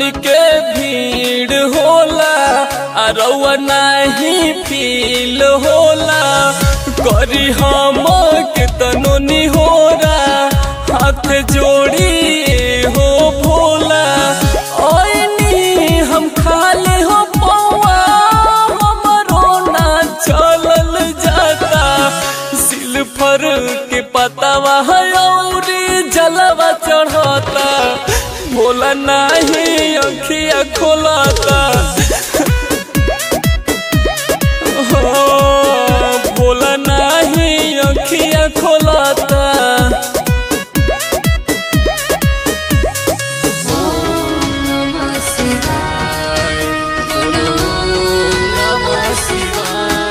के भीड़ होला आ रउआ नाही फील होला करी हम के तनो निहोरा हाथ जोड़ी हो भोला ओइनी हम खाली हो पौआ हमरो ना चलल जाता सिल्फर के पतावा है औरी जलवा चढ़ता भोला नाही अखिया खोलता हो भोला नाही अखिया खोलता नमः शिवाय बोलो नमः शिवाय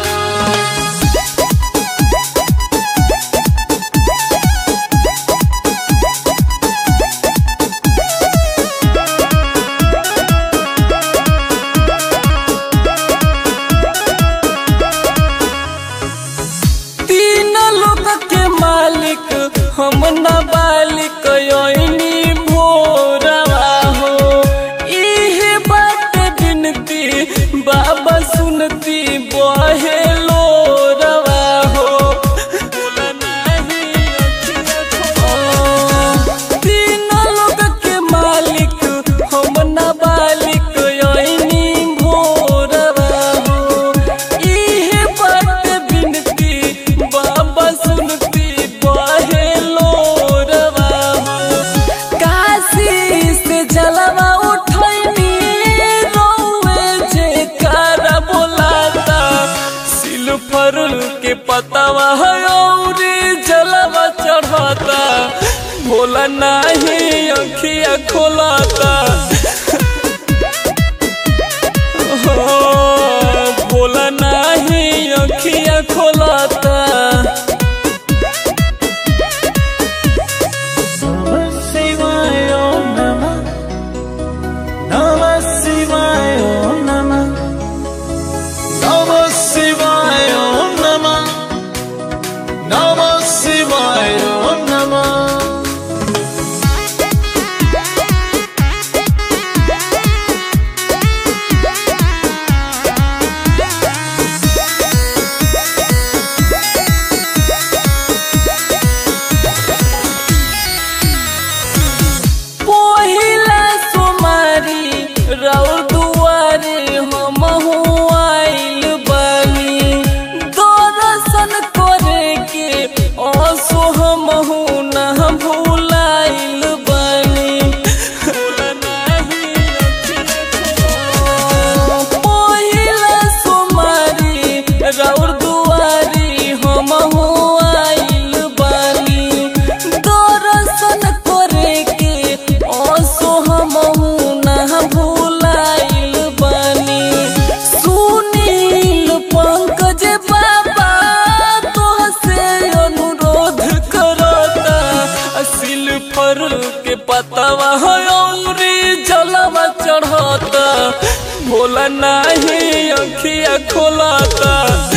तीन लोक के मालिक हम न बालिक योनी भोरवा हो इहे बात बिनती बाबा सुनती बहे लोरवा हो बोला नाही अखिया खोलो। तीन लोक के मालिक हम न बालिक योनी भोरवा हो इहे बात बिनती बाबा सुनती बहे लोरवा हो काशी से जलवा उठैनी रोवे जे कर बोलाता सिल्फर के पतावा है औरी जलवा चढ़ाता भोला नाही अखिया खोलाता हो भोला नाही अखिया खोलाता Namah Shivaya Om Namah Namah Shivaya Om Namah Namah Shivaya Om Namah Namah Shivaya Om Namah पहिला सोमारी रौर दुआरे हम आइल बानी दर्शन करे के असो हम न भूलाइल बानी पहिला सोमारी रौर दुआरी हम आइल बानी दर्शन करे के असो हम न भूलाइल बानी सुनील पंकज बाबा तोहसे अनुरोध करता सिल्फर के पतवा है औरी जलवा चढ़ता भोला नाही अखिया खोलता